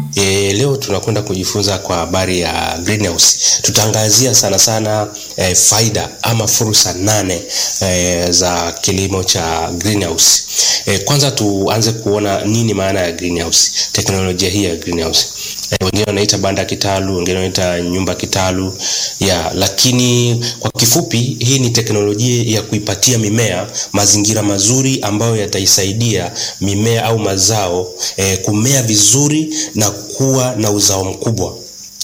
E, leo tunakwenda kujifunza kwa habari ya greenhouse. Tutaangazia sana sana e, faida ama fursa nane e, za kilimo cha greenhouse. E, kwanza tuanze kuona nini maana ya greenhouse, teknolojia hii ya greenhouse. E, wengine wanaita banda kitalu, wengine wanaita nyumba kitalu ya, lakini kwa kifupi hii ni teknolojia ya kuipatia mimea mazingira mazuri ambayo yataisaidia mimea au mazao e, kumea vizuri na kuwa na uzao mkubwa.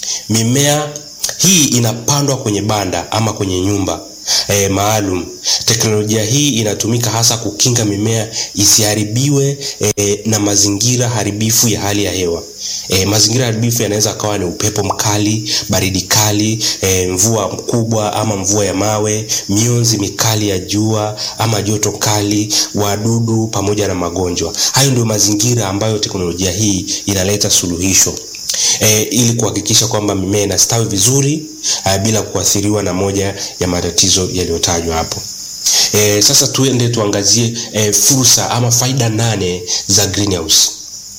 Mimea hii inapandwa kwenye banda ama kwenye nyumba e, maalum. Teknolojia hii inatumika hasa kukinga mimea isiharibiwe e, na mazingira haribifu ya hali ya hewa. E, mazingira haribifu yanaweza kawa ni upepo mkali, baridi kali, e, mvua mkubwa ama mvua ya mawe, mionzi mikali ya jua ama joto kali, wadudu pamoja na magonjwa. Hayo ndio mazingira ambayo teknolojia hii inaleta suluhisho. E, ili kuhakikisha kwamba mimea inastawi vizuri a, bila kuathiriwa na moja ya matatizo yaliyotajwa hapo. E, sasa tuende tuangazie e, fursa ama faida nane za greenhouse.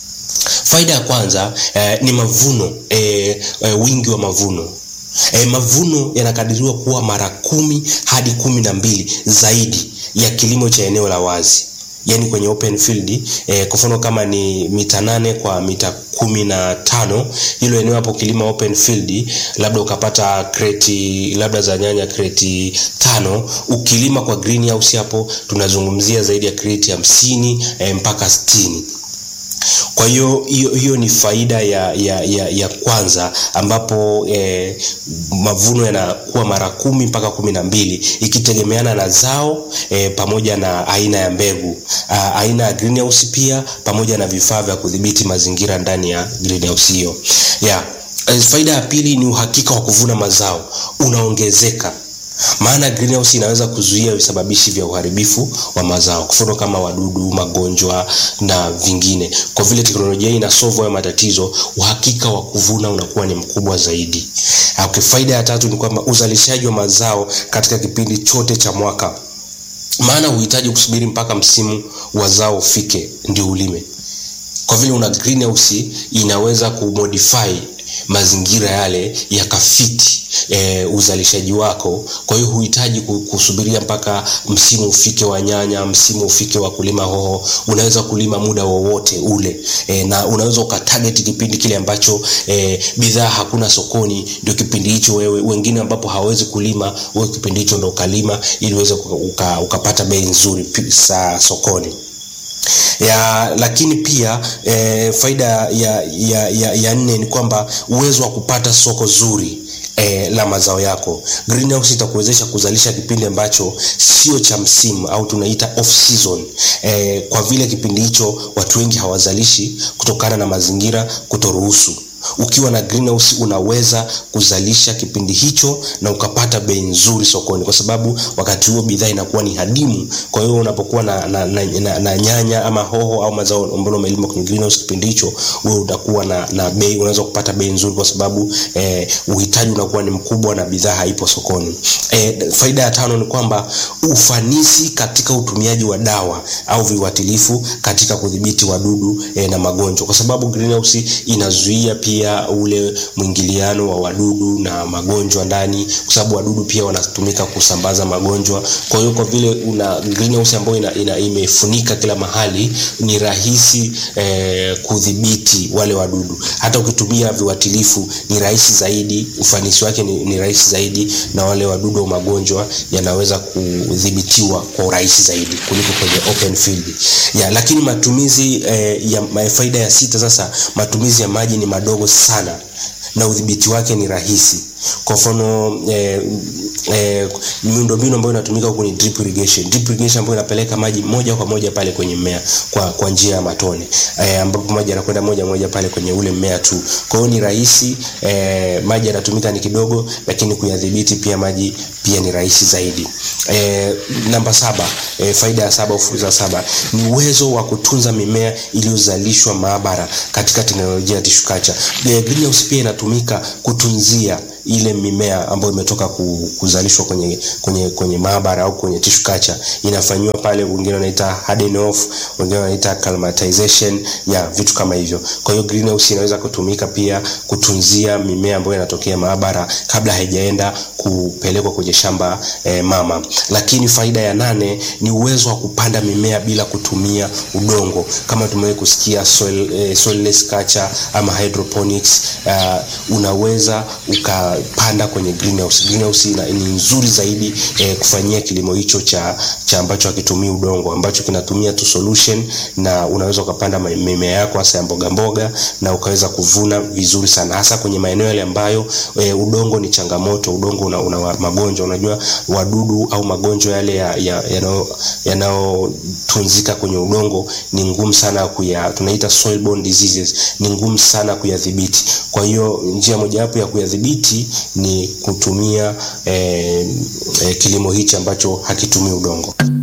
Faida ya kwanza e, ni mavuno e, e, wingi wa mavuno. E, mavuno yanakadiriwa kuwa mara kumi hadi kumi na mbili zaidi ya kilimo cha eneo la wazi yaani kwenye open field eh, kwa mfano kama ni mita nane kwa mita kumi na tano hilo eneo hapo kilima open field, labda ukapata kreti labda za nyanya kreti tano, ukilima kwa greenhouse hapo tunazungumzia zaidi ya kreti hamsini eh, mpaka sitini. Kwa hiyo hiyo hiyo ni faida ya, ya, ya, ya kwanza ambapo eh, mavuno yanakuwa mara kumi mpaka kumi na mbili ikitegemeana na zao eh, pamoja na aina ya mbegu ah, aina ya greenhouse pia pamoja na vifaa vya kudhibiti mazingira ndani ya greenhouse hiyo. Yeah. Eh, faida ya pili ni uhakika wa kuvuna mazao unaongezeka maana greenhouse inaweza kuzuia visababishi vya uharibifu wa mazao, kwa mfano kama wadudu, magonjwa na vingine. Kwa vile teknolojia hii inasolve hayo matatizo, uhakika wa kuvuna unakuwa ni mkubwa zaidi. Okay, faida ya tatu ni kwamba uzalishaji wa mazao katika kipindi chote cha mwaka, maana huhitaji kusubiri mpaka msimu wa zao ufike ndio ulime. Kwa vile una greenhouse inaweza kumodify mazingira yale yakafiti e, uzalishaji wako. Kwa hiyo huhitaji kusubiria mpaka msimu ufike wa nyanya, msimu ufike wa kulima hoho. Unaweza kulima muda wowote ule e, na unaweza ukatarget kipindi kile ambacho e, bidhaa hakuna sokoni, ndio kipindi hicho wewe, wengine ambapo hawezi kulima, wewe kipindi hicho ndo ukalima ili uweze uka, ukapata bei nzuri sa sokoni ya lakini pia e, faida ya, ya, ya, ya nne ni kwamba uwezo wa kupata soko zuri e, la mazao yako. Greenhouse itakuwezesha kuzalisha kipindi ambacho sio cha msimu au tunaita off season e, kwa vile kipindi hicho watu wengi hawazalishi kutokana na mazingira kutoruhusu. Ukiwa na greenhouse unaweza kuzalisha kipindi hicho na ukapata bei nzuri sokoni, kwa sababu wakati huo bidhaa inakuwa ni hadimu. Kwa hiyo unapokuwa na, na, na, na, na nyanya ama hoho au mazao ambayo umelima kwenye greenhouse kipindi hicho, wewe utakuwa na, na bei, unaweza kupata bei nzuri kwa sababu eh, uhitaji unakuwa ni mkubwa na bidhaa haipo sokoni. Eh, faida ya tano ni kwamba ufanisi katika utumiaji wa dawa au viuatilifu katika kudhibiti wadudu eh, na magonjwa, kwa sababu greenhouse inazuia pia ule mwingiliano wa wadudu na magonjwa ndani, kwa sababu wadudu pia wanatumika kusambaza magonjwa. Kwa hiyo kwa vile una greenhouse ambayo ina, ina imefunika kila mahali, ni rahisi eh, kudhibiti wale wadudu. Hata ukitumia viuatilifu ni rahisi zaidi, ufanisi wake ni, ni rahisi zaidi, na wale wadudu wa magonjwa yanaweza kudhibitiwa kwa urahisi zaidi kuliko kwenye open field ya. Lakini matumizi eh, ya faida ya sita sasa, matumizi ya maji ni madogo sana na udhibiti wake ni rahisi. Kwa mfano eh, eh, miundombinu ambayo inatumika huko ni drip irrigation. Drip irrigation ambayo inapeleka maji moja kwa moja pale kwenye mmea kwa, kwa njia ya matone eh, ambapo maji yanakwenda moja moja pale kwenye ule mmea tu. Kwa hiyo ni rahisi eh, maji yanatumika ni kidogo, lakini kuyadhibiti pia maji pia ni rahisi zaidi. Eh, namba saba eh, faida ya saba au fursa saba ni uwezo wa kutunza mimea iliyozalishwa maabara katika teknolojia ya tissue culture. Eh, greenhouse pia inatumika kutunzia ile mimea ambayo imetoka ku- kuzalishwa kwenye kwenye kwenye maabara au kwenye tissue culture inafanyiwa pale, wengine wanaita harden off, wengine wanaita acclimatization ya vitu kama hivyo. Kwa hiyo greenhouse inaweza kutumika pia kutunzia mimea ambayo inatokea maabara kabla haijaenda kupelekwa kwenye shamba eh, mama. Lakini faida ya nane ni uwezo wa kupanda mimea bila kutumia udongo, kama tumewahi kusikia soil, eh, soilless culture ama hydroponics. Uh, unaweza ukapanda kwenye greenhouse. Greenhouse ina, ni nzuri zaidi eh, kufanyia kilimo hicho cha, cha ambacho hakitumii udongo ambacho kinatumia tu solution, na unaweza ukapanda ma- mimea yako hasa ya mboga mboga na ukaweza kuvuna vizuri sana, hasa kwenye maeneo yale ambayo e, udongo ni changamoto. Udongo una, una wa- magonjwa, unajua wadudu au magonjwa yale yanayotunzika ya, yanayotunzika kwenye udongo ni ngumu sana kuya, tunaita soil-borne diseases, ni ngumu sana kuyadhibiti. Kwa hiyo njia mojawapo ya kuyadhibiti ni kutumia e, e, kilimo hichi ambacho hakitumii udongo.